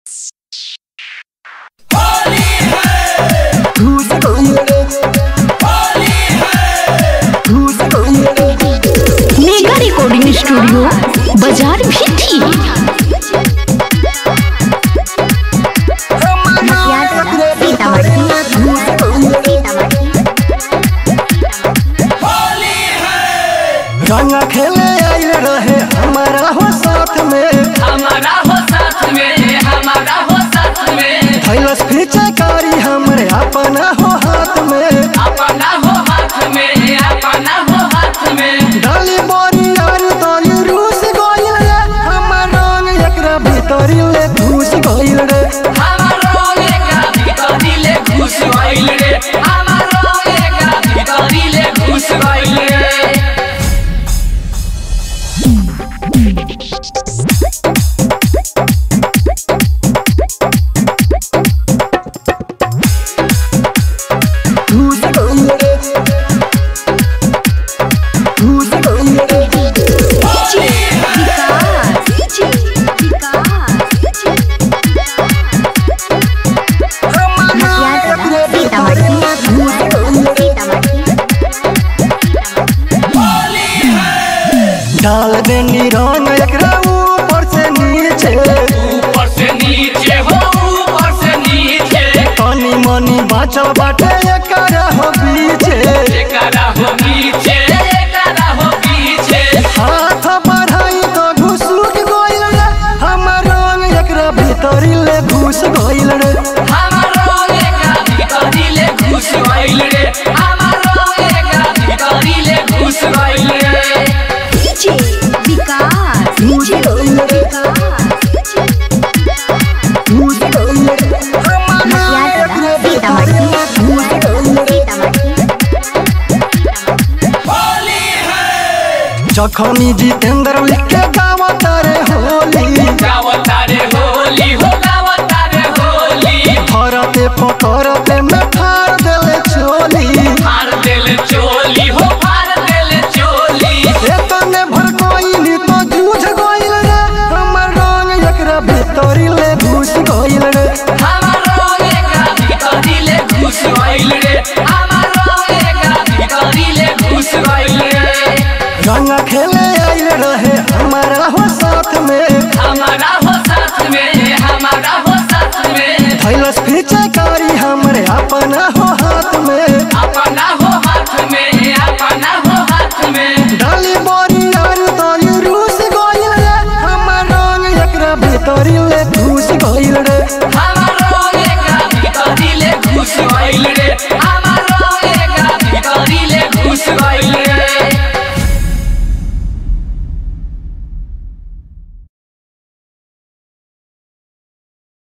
mega recording studio बाजार भी थी रंग खेले आइल रहे हमारा हो साथ में हमारा हो साथ में हमारा हो साथ में थैलस कारी हमरे अपना हो हाथ में अपना हो हाथ में अपना हो हाथ में डाली बोरी यार तोरी रूस गइल रे हमर रंग एकरा भीतरी ले घुस गइल रे हमारो एकरा भीतरी ले घुस गइल रे हमारो एकरा भीतरी ले घुस गइल रे घुस गइल रे घुस गइल रे डाल देनी रंग एकरा ऊपर से नीचे ऊपर से नीचे हो ऊपर से नीचे तनी मनी बाचल बाटे एकरा हो पीछे एकरा हो पीछे एकरा हो पीछे हाथ बढ़ाई तो घुसुक गइल रे हमर रंग एकरा भीतरी ले घुस गइल रे हमारो एकरा भीतरी ले घुस गइल रे हमारो एकरा भीतरी ले घुस गइल रे घुस गइल रे घुस गइल रे हमर एकरा भीतरी ले घुस गइल रे जखनी जितेंद्र लिख के गावत रे होली गावतारे होली हो गावतारे होली फरते पकड़ते में फाड़ देले चोली फाड़ देले चोली हो फाड़ देले चोली एतने भर कोइली तो जूझ गइल रे हमर रंग एकरा भीतरी ले घुस गइल रे हमारो एकरा भीतरी ले घुस गइल रे हमारो एकरा भीतरी ले घुस गइल रे रंग खेले आइल रहे हमारा हो साथ में हमारा हो साथ में हमारा हो साथ में थैलस कारी हमरे अपना हो हाथ में अपना हो हाथ में अपना हो हाथ में डाली बोरी यार तोरी रूस गइल रे हमर रंग एकरा भीतरी ले घुस गइल रे